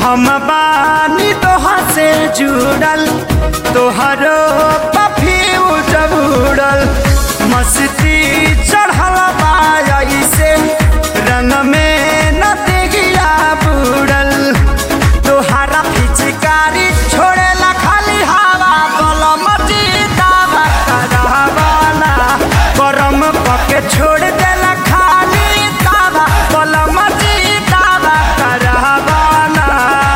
हम बानी तोहा से जुड़ल तोहरो पफीऊ जबूड़ल मस्ती चढ़ल बाई से रंग में न दिगिया बुड़ल तोहारा पिचकारी छोड़ेला खाली हवा कलम जीतावा करहवाना करम पके छोड़ देला खाली तावा कलम जीतावा करहवाना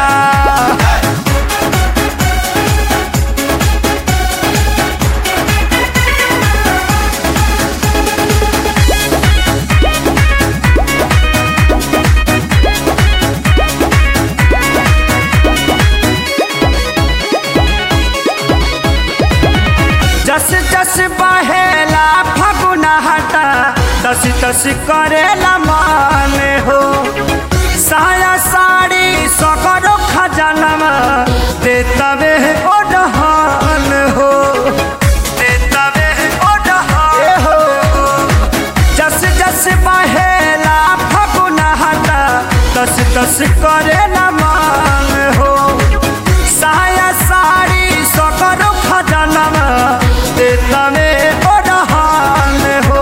जस जस बहेला फगुना हटा तस तस करेला मान हो साया साड़ी सगरो खजनवा दे तबे ओढ़ान हो दे तबे ओढ़ान हो जस जस बहेला फगुना हटा तस तस करेला मान हो साया साड़ी सकरो खजनवा दे तमे ओढ़ान हो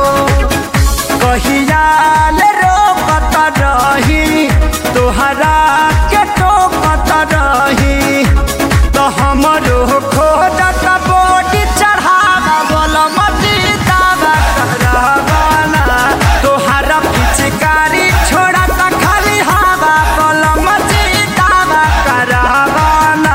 कहियाल रोकत रही तोहरा के टोकत रही तो हमरो खोजत बोटी चढ़ावा बोल मजीदावा करवाना तोहरा पिचकारी छोड़त खाली हवा बोल मजीदावा करवाना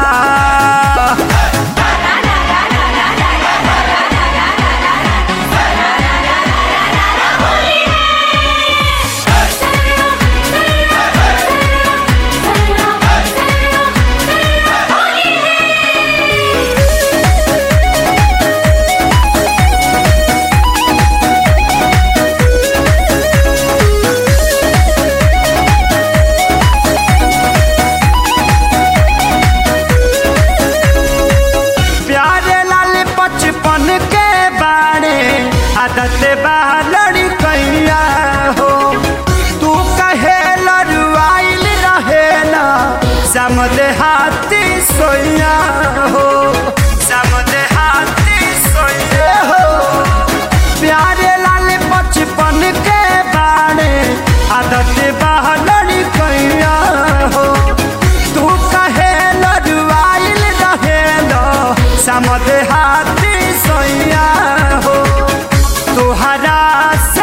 प्यारे लाल बचपन के बारे आदत बा लड़ी कैया हो तू कहे लरुआइल रहे ना समदे हाथी सोया हो समदे हाथी सोया हो प्यारे लाल बचपन के बारे आदत बा लड़ी कैया हो तू कहे लरुआइल रहे लो समद हाथी सोया हो तुहरा से